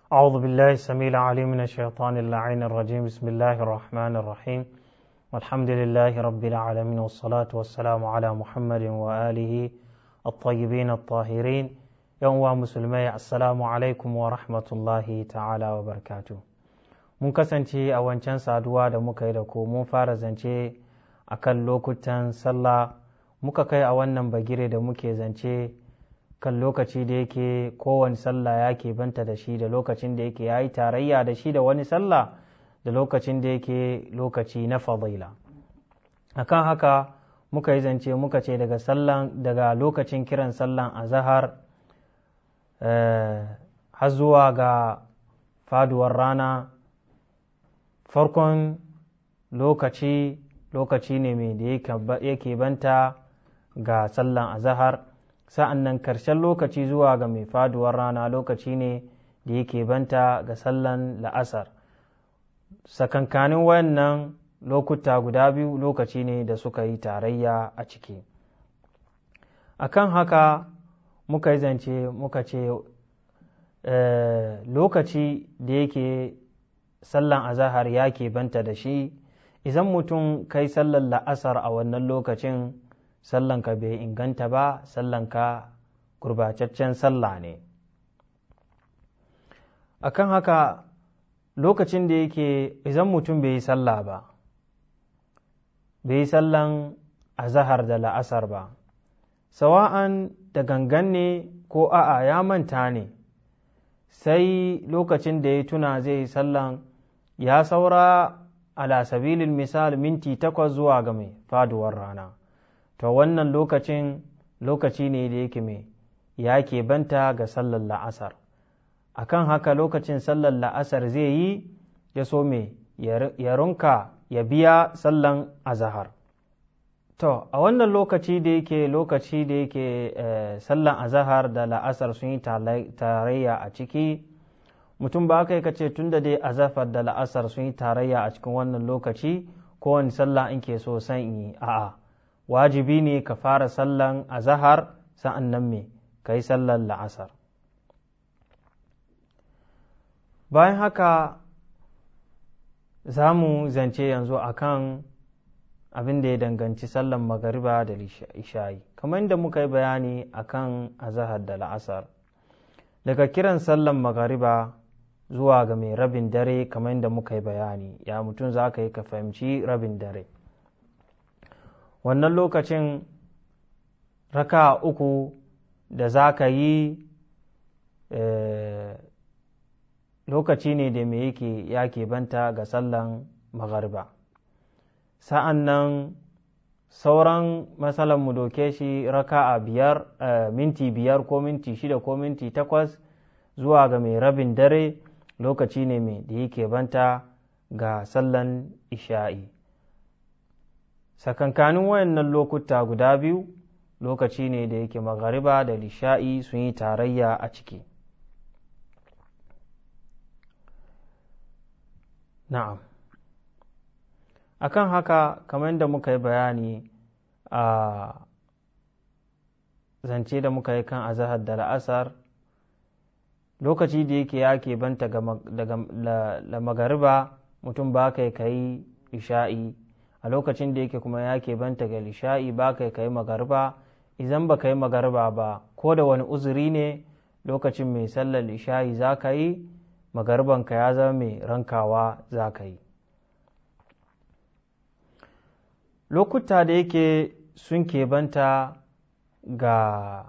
أعوذ بالله السميع العليم من الشيطان اللعين الرجيم بسم الله الرحمن الرحيم والحمد لله رب العالمين والصلاة والسلام على محمد وآله الطيبين الطاهرين يوم مسلمي السلام عليكم ورحمة الله تعالى وبركاته mun kasance a wancan saduwa da muka yi da ku mun fara zance a kan lokutan sallah muka kai a wannan bagire da muke zance kan lokaci da yake kowane sallah ya ke banta da shi da lokacin da yake ya yi tarayya da shi da wani sallah da lokacin da yake lokaci na fadila akan haka muka yi zance muka ce daga sallan daga lokacin kiran sallan azahar har zuwa ga faduwar rana farkon lokaci lokaci ne mai da yake banta ga sallan azahar sa'an nan karshen lokaci zuwa ga mai faduwar rana lokaci ne da yake banta ga sallan la'asar sakankanin wayannan lokuta guda biyu lokaci ne da suka yi tarayya a ciki akan haka muka yi zance muka ce lokaci da yake sallan azahar ya ke banta da shi idan mutum kai sallan la'asar a wannan lokacin sallanka bai inganta ba sallanka gurbataccen sallah ne akan haka lokacin da yake idan mutum bai yi sallah ba bai yi sallan azahar da la'asar ba sawa'an da gangan ne ko a'a ya manta ne sai lokacin da ya tuna zai yi sallan ya saura ala sabilin misal minti takwas zuwa ga mai faduwar rana to wannan lokacin lokaci ne da yake mai ya ke banta ga sallar la'asar akan haka lokacin sallar la'asar zai yi ya so mai ya runka ya biya sallan azahar to a wannan lokaci da yake lokaci da yake sallan azahar da la'asar sun yi tarayya a ciki mutum ba aka yi kace tun da dai azafar da la'asar sun yi tarayya a cikin wannan lokaci kowane sallah in ke so san yi a'a wajibi ne ka fara sallan azahar sa'an nan me ka yi sallan la'asar bayan haka za mu zance yanzu akan abin da ya danganci sallan magariba da isha'i kamar yadda muka yi bayani akan azahar da la'asar daga kiran sallan magariba zuwa ga mai rabin dare kamar yadda muka yi bayani ya mutum za ka yi ka fahimci rabin dare wannan lokacin raka uku da za ka yi lokaci ne da mai yake ya banta ga sallan magariba sa'an nan sauran matsalan mu doke shi raka a biyar minti biyar ko minti shida ko minti takwas zuwa ga mai rabin dare lokaci ne mai da yake banta ga sallan isha'i sakankanin wayannan lokuta guda biyu lokaci ne da yake magariba da lisha'i sun yi tarayya a ciki na'am akan haka kamar yadda muka yi bayani a zance da muka yi kan azahar da la'asar lokaci da yake ya ke banta daga magariba mutum ba kai ka yi isha'i a lokacin da yake kuma ya ke banta ga isha'i ba kai ka yi magariba idan ba ka yi magariba ba ko da wani uzuri ne lokacin mai sallar isha'i za ka yi magaribanka ya zama mai rankawa za ka yi lokuta da yake sun banta ga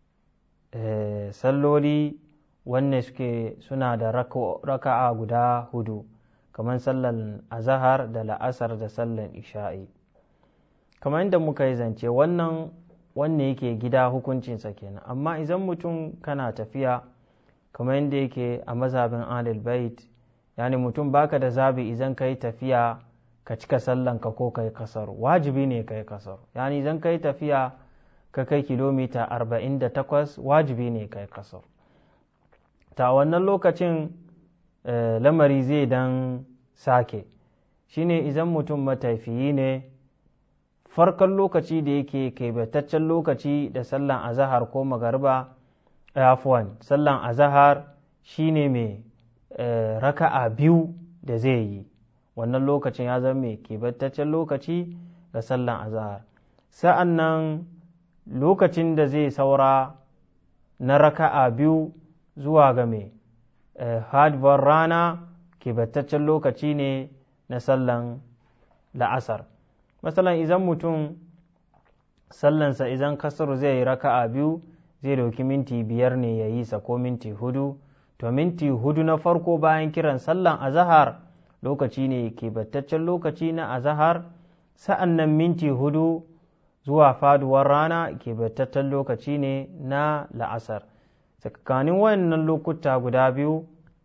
salloli wanne suke suna da raka'a guda hudu kamar sallan azahar da la'asar da sallan isha'i kamar yadda muka yi zance wannan wanne yake gida hukuncinsa kenan amma idan mutum kana tafiya kamar yadda yake a mazhabin alil bait yani mutum baka da zabi idan ka yi tafiya ka cika sallanka ko ka yi kasar wajibi ne ka yi kasar yani idan ka yi tafiya ka kai kilomita 48 wajibi ne ka yi kasar ta wannan lokacin lamari zai dan sake shine idan mutum matafiyi ne farkon lokaci da yake kaibataccen lokaci da sallan azahar ko magarba afwan sallan azahar shine mai raka'a biyu da zai yi wannan lokacin ya zama mai kebantaccen lokaci ga sallan azahar sa'an nan lokacin da zai saura na raka'a biyu zuwa ga mai hadvar rana kebantaccen lokaci ne na sallan la'asar masalan idan mutum sallansa idan kasar zai yi raka'a biyu zai dauki minti biyar ne ya yi sa ko minti hudu to minti hudu na farko bayan kiran sallan azahar lokaci ne kebantaccen lokaci na azahar sa'an nan minti hudu zuwa faduwar rana kebantaccen lokaci ne na la'asar tsakanin wayannan lokuta guda biyu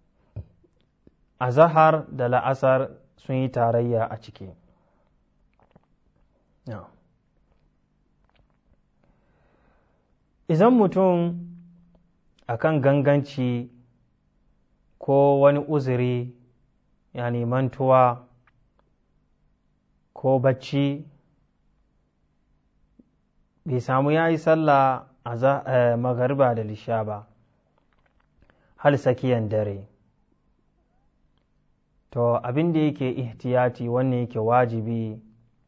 azahar da la'asar sun yi tarayya a ciki idan mutum akan ganganci ko wani uzuri yani mantuwa ko bacci bai samu ya yi sallah a magariba da lisha ba hal sakiyan dare to abin da yake ihtiyati wanne yake wajibi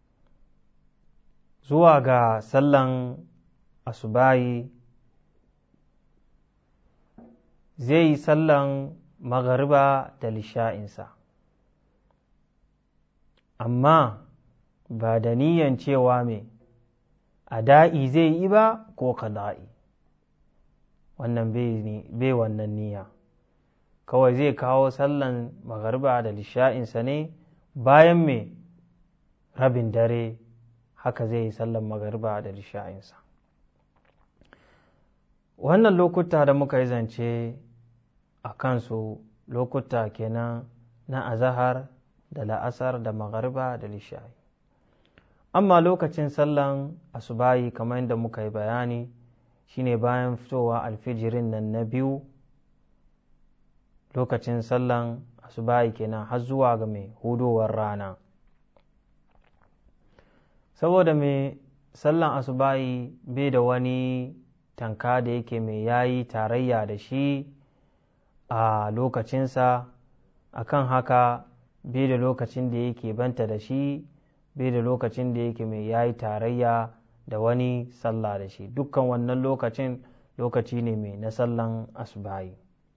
zuwa ga sallan asubayi zai yi sallan magariba da lisha'insa amma ba da niyan cewa me a da'i zai yi ba ko kada'i wannan bai wannan niyya kawai zai kawo sallan magariba da lisha'insa ne bayan me rabin dare haka zai yi sallan magariba da lisha'insa wannan lokuta da muka yi zance a kansu lokuta kenan na azahar da la'asar da magariba da lishayi amma lokacin sallan asubayi kamar yadda muka yi bayani shine bayan fitowa alfijirin nan na biyu lokacin sallan asubayi kenan har zuwa ga mai hudowar rana saboda mai sallan asubayi bai da wani tanka da yake mai yayi tarayya da shi a lokacinsa akan haka bai da lokacin da yake banta da shi bai da lokacin da yake mai yayi tarayya da wani sallah da shi dukkan wannan lokacin lokaci ne mai na sallan asubahi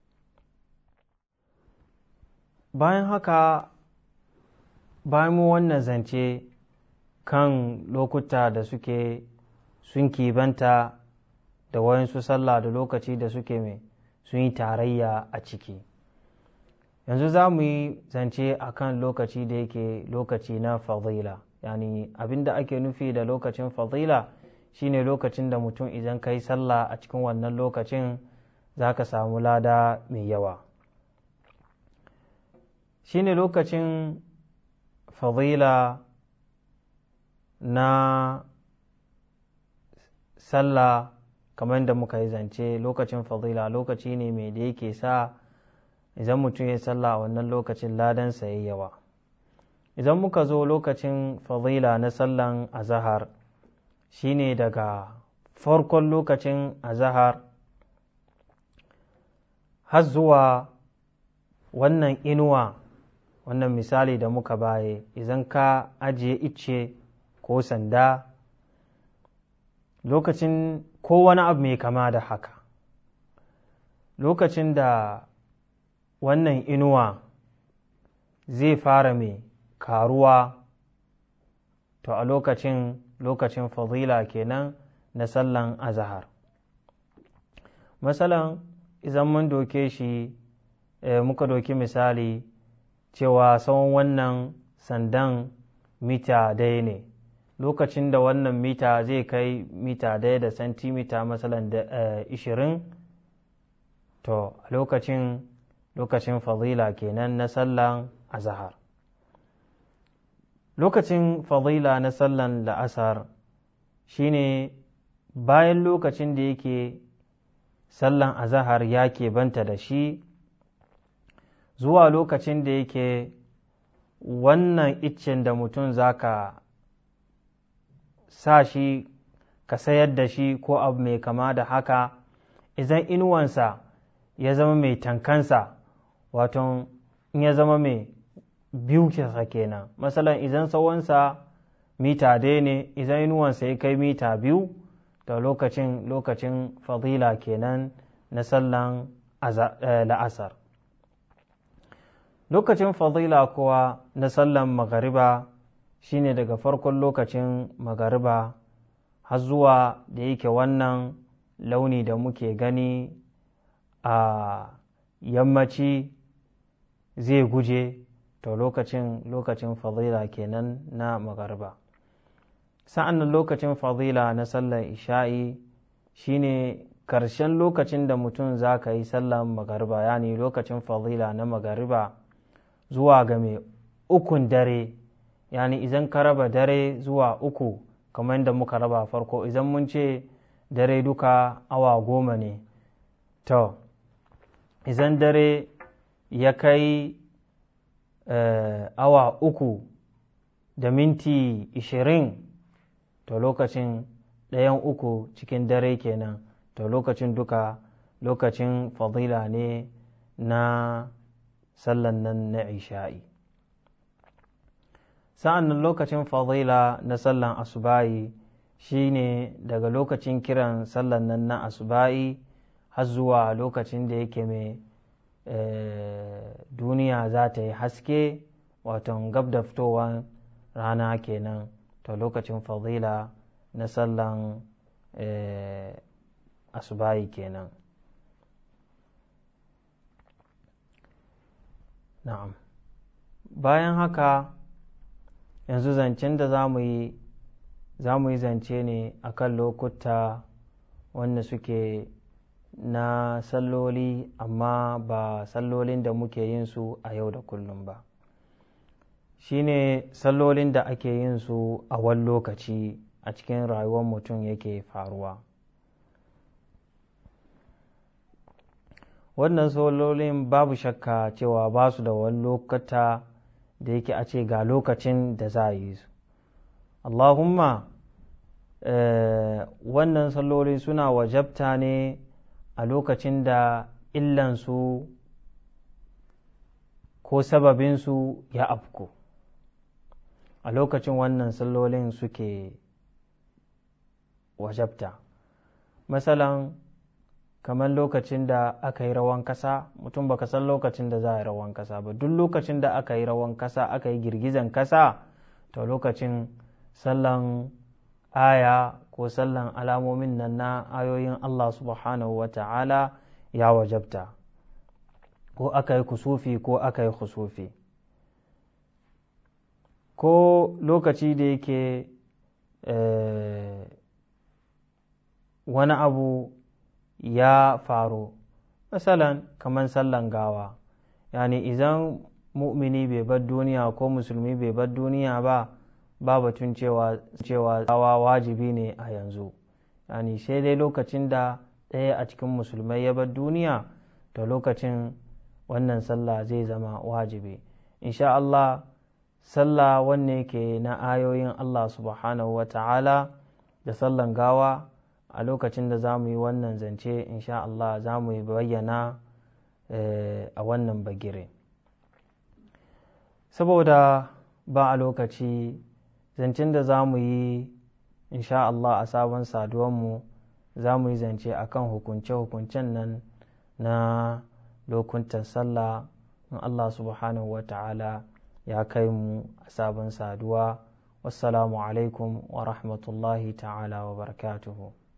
bayan haka bayan mu wannan zance kan lokuta da suke sun kibanta da wayansu sallah da lokaci da suke mai sun yi tarayya a ciki yanzu za mu yi zance a kan lokaci da yake lokaci na fadila yani abinda ake nufi da lokacin fadila shine lokacin da mutum idan ka yi sallah a cikin wannan lokacin za ka samu lada mai yawa shine lokacin fadila na sallah kamar da muka yi zance lokacin fadila lokaci ne mai da yake sa idan mutum ya sallah a wannan lokacin ladansa ya yawa idan muka zo lokacin fadila na sallan azahar shine daga farkon lokacin azahar har zuwa wannan inuwa wannan misali da muka baye idan ka ajiye icce ko sanda lokacin ko wani abu mai kama da haka lokacin da wannan inuwa zai fara mai karuwa to a lokacin lokacin fadila kenan na sallan azahar masalan idan mun doke shi muka doki misali cewa tsawon wannan sandan mita daya ne lokacin da wannan mita zai kai mita daya da santimita masalan da ishirin to a lokacin lokacin fadila kenan na sallan azahar lokacin fadila na sallan la'asar shine bayan lokacin da yake sallan azahar ya banta da shi zuwa lokacin da yake wannan iccen da mutum zaka sa shi ka sayar da shi ko abu mai kama da haka idan inuwansa ya zama mai tankansa waton in ya zama mai biyu kisa kenan masalan idan tsawonsa mita dai ne idan inuwansa ya kai mita biyu da lokacin lokacin fadila kenan na sallan la'asar lokacin fadila kuwa na sallan magariba shine daga farkon lokacin magariba har zuwa da yake wannan launi da muke gani a yammaci zai guje to lokacin lokacin fadila kenan na magariba sa'an nan lokacin fadila na sallar isha'i shine karshen lokacin da mutum za ka yi sallar magariba yani lokacin fadila na magariba zuwa ga mai ukun dare yani idan ka raba dare zuwa uku kamar yadda muka raba farko idan mun ce dare duka awa goma ne to idan dare ya kai awa uku da minti ishirin to lokacin ɗayan uku cikin dare kenan to lokacin duka lokacin fadila ne na sallan nan na isha'i sa'an nan lokacin fadila na sallan asuba'i shine daga lokacin kiran sallan nan na asuba'i har zuwa lokacin da yake mai duniya za ta yi haske wato gab da fitowar rana kenan to lokacin fadila na sallan asubahi kenan na'am bayan haka yanzu zancen da za mu yi za mu yi zance ne akan lokuta wanda suke na salloli amma ba sallolin da muke yin su a yau da kullum ba shine sallolin da ake yin su a wani lokaci a cikin rayuwar mutum yake faruwa wannan sallolin babu shakka cewa ba su da wani lokata da yake a ce ga lokacin da za a yi su allahumma wannan salloli suna wajabta ne a lokacin da illansu ko sababinsu ya afku a lokacin wannan sallolin suke wajabta masalan kamar lokacin da aka yi rawan kasa mutum baka san lokacin da za a yi rawan kasa ba duk lokacin da aka yi rawan kasa aka yi girgizan kasa to lokacin sallan aya ko sallan alamomin nan na ayoyin Allah subhanahu wa ta'ala ya wajabta ko aka yi kusufi ko aka yi kusufi ko lokaci da yake wani abu ya faru misalan kamar sallan gawa yani idan mu'mini bai bar duniya ko musulmi bai bar duniya ba ba batun cewa cewa gawa wajibi ne a yanzu yani sai dai lokacin da ɗaya a cikin musulmai ya bar duniya to lokacin wannan sallah zai zama wajibi insha Allah sallah wanne ke na ayoyin Allah subhanahu wa ta'ala da sallan gawa a lokacin da za mu yi wannan zance insha Allah za mu yi bayyana a wannan bagire saboda ba a lokaci zancen da za mu yi insha Allah a sabon saduwanmu za mu yi zance a kan hukunce-hukuncen nan na lokuntan sallah in Allah subhanahu wa ta'ala ya kai mu a sabon saduwa wassalamu alaikum wa rahmatullahi ta'ala wa barakatuhu